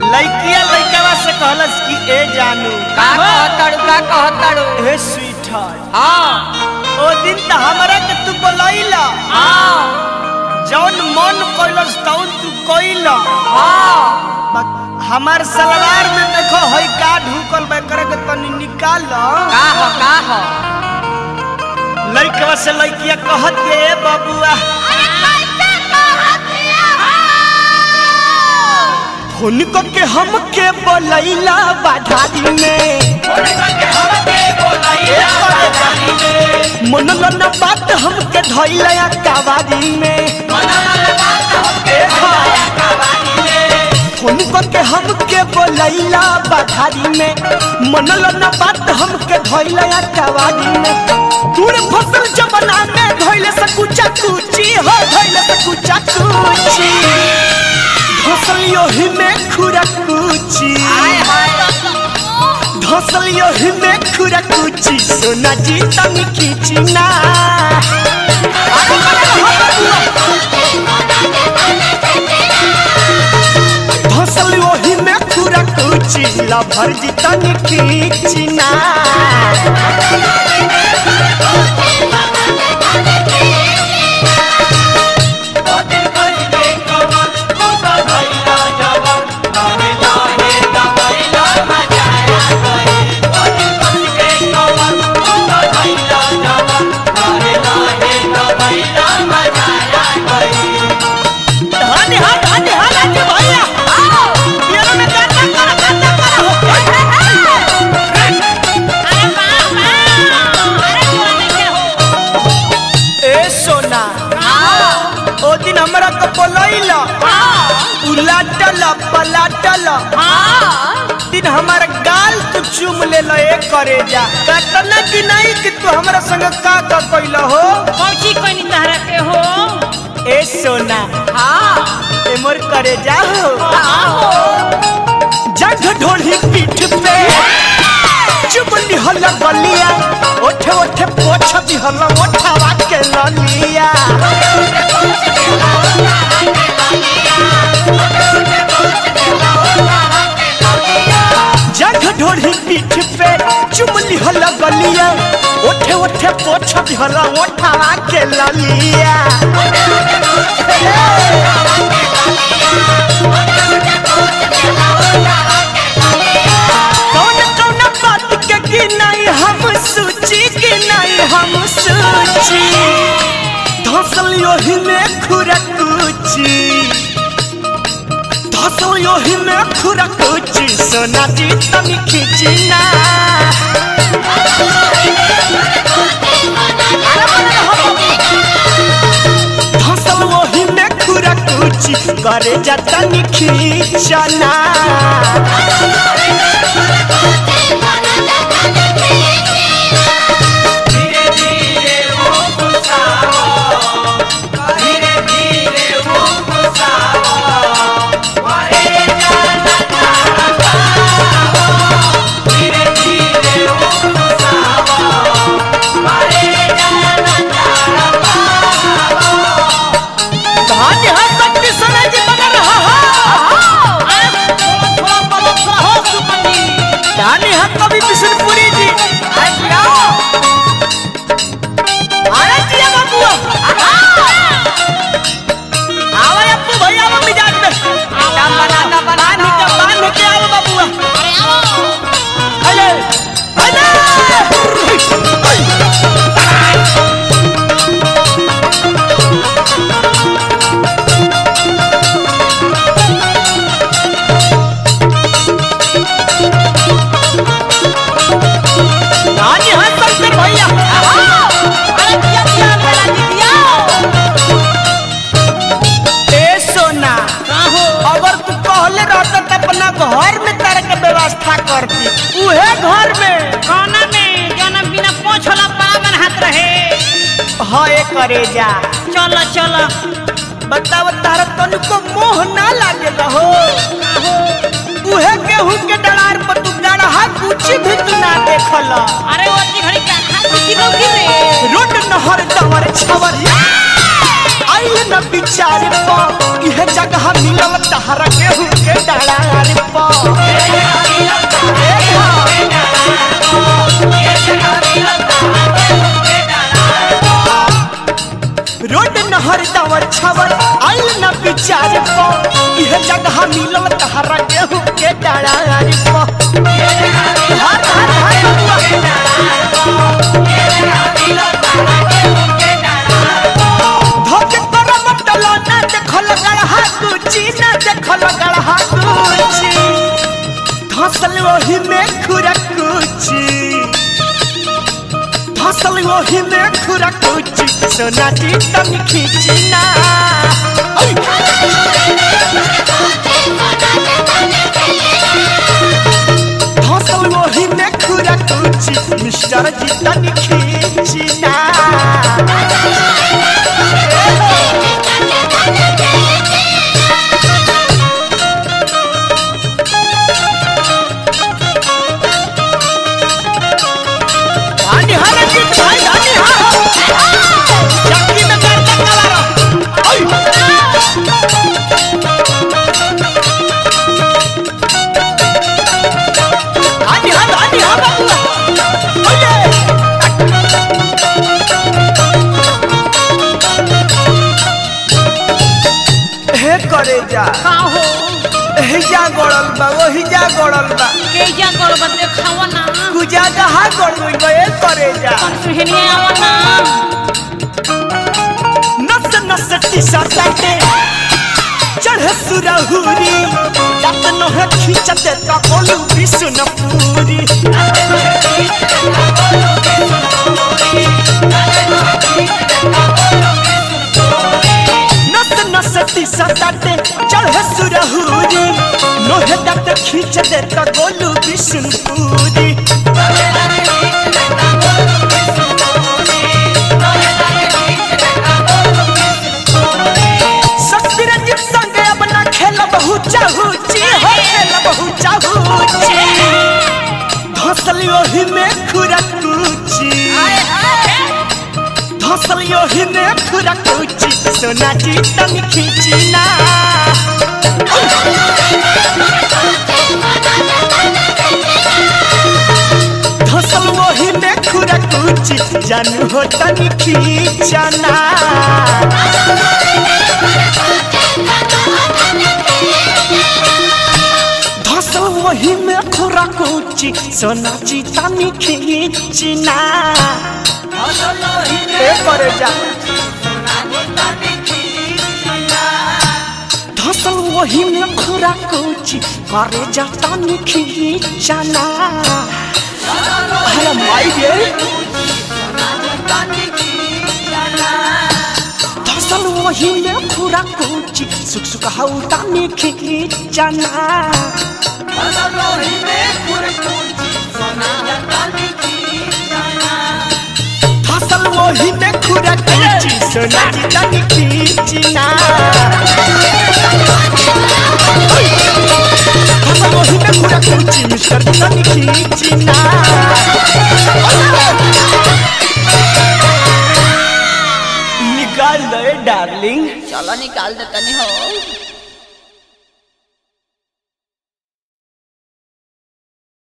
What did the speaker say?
लइकिया लइकवा से कहलस कि ए जानू का कहताड़ू का कहताड़ू हे स्वीट हाँ ओ दिन त हमरा के तू बोलैला हाँ जौन मन कइलस तौन तू कइला हाँ हमार सलवार में देखो हई का ढुकल बा करे के तनी निकाल का हो का हो लइकवा से लइकिया कहत के ए बबुआ फोन करके हमके बोलैला बाधारी में मनल न बात हमके धैला कावारी में फोन करके हमके बोलैला बाधारी में मनल न बात हमके धैला कावारी में दूर फसल जमना में धैले से कुचा कुची हो धैले से कुचा कुची फसल योही में खुरा कुची धसल योही में खुरा कुची सोना जी तनी खींची ना धसल योही में खुरा कुची लभर जी तनी खींची ना धनी हा धनी हा लाजी भैया पियरो में गाता करा गाता करा हो ए सोना ओ दिन हमरा के बोलैला उलाटल पलाटल दिन हमार गाल तू चुम ले ल ए करे जा कतना कि नहीं कि तू हमरा संग का का कइला हो कौची कनी तहरा के हो ए सोना हाँ ए मोर करे जा हो आहो जग ढोली पीठ पे चुम निहल गलिया ओठे ओठे पोछ दिहल ओठावा के ललिया जग ढोली पीठ पे चुम निहल गलिया ओठे ओठे पोछ दिहल ओठावा के ललिया कौन कौन बात के कि नहीं हम सूची कि नहीं हम सूची धसल योही में खुरकुची धसल योही में खुरकुची सोना जी तनी खींची ना धसल योही में खुरकुची करे जा तनी खींचना धान्य है शक्ति सोना जी बना रहा है थोड़ा पलक सा हो सुपंडी धान्य है कवि बिशनपुरी जी अरे जिया बाबू आवा अप्पू भैया आवा मिजाज में ना बना ना बना पानी का बांध के आवा बाबू अरे आओ अरे अरे धान्य है शंकर भैया अरे दिया दिया मेरा जी दिया ए सोना का हो अगर तू कहले रहता त अपना घर में तारे के व्यवस्था करती उहे घर में खाना में जाना बिना पोछ होला पावन हाथ रहे हए करे जा चल चल बताव तारा तनिको मोह ना लागे हो हो उहे गेहूं के डलार पर तू गड़हा कुछ भी तू ना देखल अरे वो जी घड़ी का खा कुछ लौकी रे रोड नहर दवर छवर आइल न विचार प इहे जगह मिलल तहरा गेहूं के डालार प रोड नहर दावर छवर आइल न विचार प इहे जगह मिलल तहरा गेहूं के डालार प हर हर हर बबुआ। धोके करम टलो ना देखल गड़हा कुची ना देखल गड़हा कुची धसल वही में खुरा कुची धसल वही में खुरा कुची सोना जी तन खींची ना ओय! धसल वही में खुरा कुची मिस्टर जी तन खींची ना आनी हारा जी भाई आनी हारा चक्की में कर तक कलारो ओय आनी हारा आनी हारा ओये हे करे जा का हो हे जा गड़ल बा वही जा गड़ल बा के जा करब देखावा ना कुजा कहा गड़ गई बा ए करे जा कौन सुहनिया आवा ना नस नस टीसा काटे चढ़े सुरहुरी दांत नोहे खींचते ता ओलू बिसुन पूरी नस नस टीसा काटे चढ़े सुरहुरी नोहे दांत खींचते ता ओलू बिसुन पूरी ससुरजीत संगे अब ना खेल बहु चाहूची हो खेल बहु चाहूची धसल ओही में खुरकूची धसल ओही में खुरकूची सोना जी तन खींची ना धसल ओही में खुरकूची जानू हो तन खींचना धसल वही में खुरा कोची सोना चीता में खींचना ए करे जा धसल वही में खुरा कोची करे जाता में खींचना अरे माई गे धसल वही में खुरा कोची सुख सुख हौता में खींचना फसल वही में खुरा कुची सोना की तनी खींचना फसल वही में खुरा कुची मिस्टर की तनी खींचना निकाल दे डार्लिंग चलो निकाल दे तनी हो